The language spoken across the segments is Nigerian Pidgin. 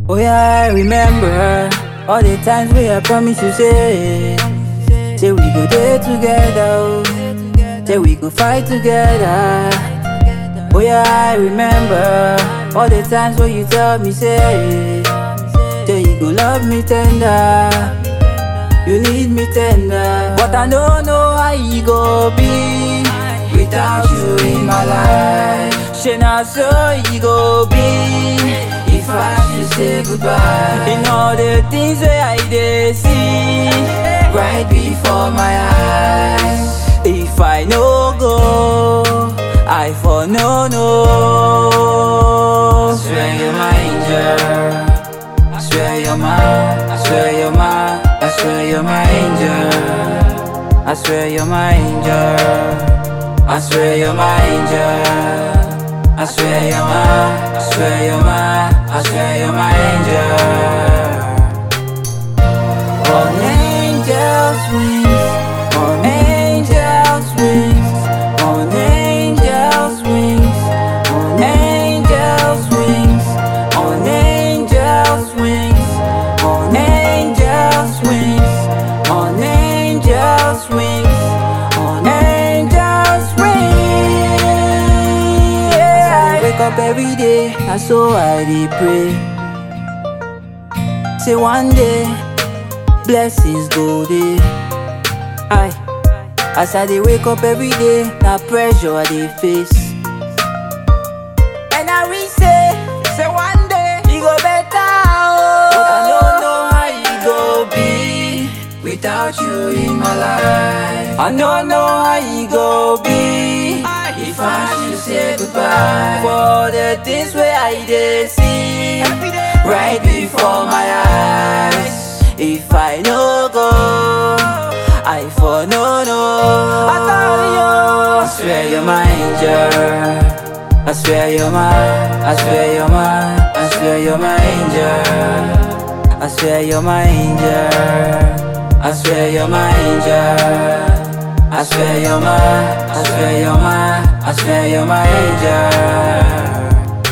Oh yeah, I remember all the times we I promise you say, say we go there together, oh. say we go fight together. Oh yeah, I remember all the times when you tell me say, say you go love me tender, you need me tender, but I don't know how you go be without you in my life. She not so you go be if I should say goodbye. In all the things that I did see right before my eyes. If I no go, I for no no. I swear you're my angel. I swear you're my, I swear you're my, I swear you're my angel. I swear you're my angel. I swear you're my angel. I swear you're my, I swear you're my, I swear you're my angel. On angels' wings, on angels' wings, on angels' wings, on angels' wings, on angels' wings, on angels' wings, on angels' wings, on angels' wings. Yeah. I wake up every day, and so I dey pray. Say one day blessings go dey. Aye, as I dey wake up every day, na pressure I dey face. And I wish say, say one day e go better oh. But I don't know how e go be without you in my life. I don't know how e go be if I should say goodbye for the things wey I dey see right before my eyes. If I no go, I for no no. I tell you, I swear you're my angel. I swear you're my, I swear you're my, I swear you're my angel. I swear you're my angel. I swear you're my angel. I swear you're my, I swear you're my, I swear you're my angel.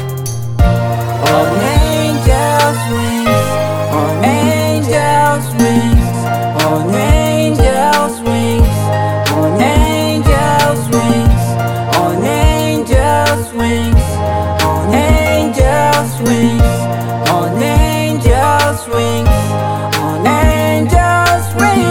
On angels' wings, on angels' wings, on angels' wings, on angels' wings, on angels' wings, on angels' wings, on angels' wings, on angels'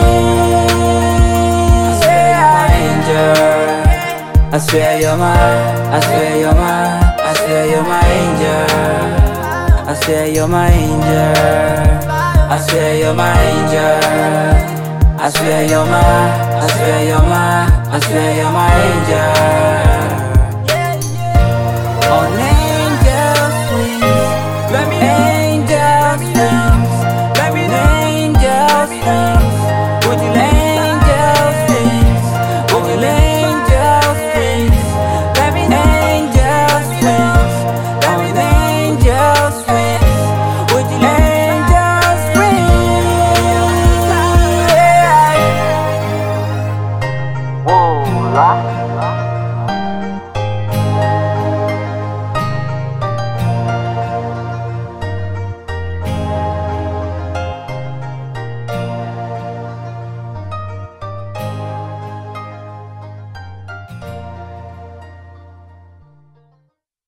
wings. Yeah, angel. I swear you're my, I swear you're my, I swear you're my angel. I swear you're my angel. I swear you're my angel. I swear you're my, I swear you're my, I swear you're my angel. On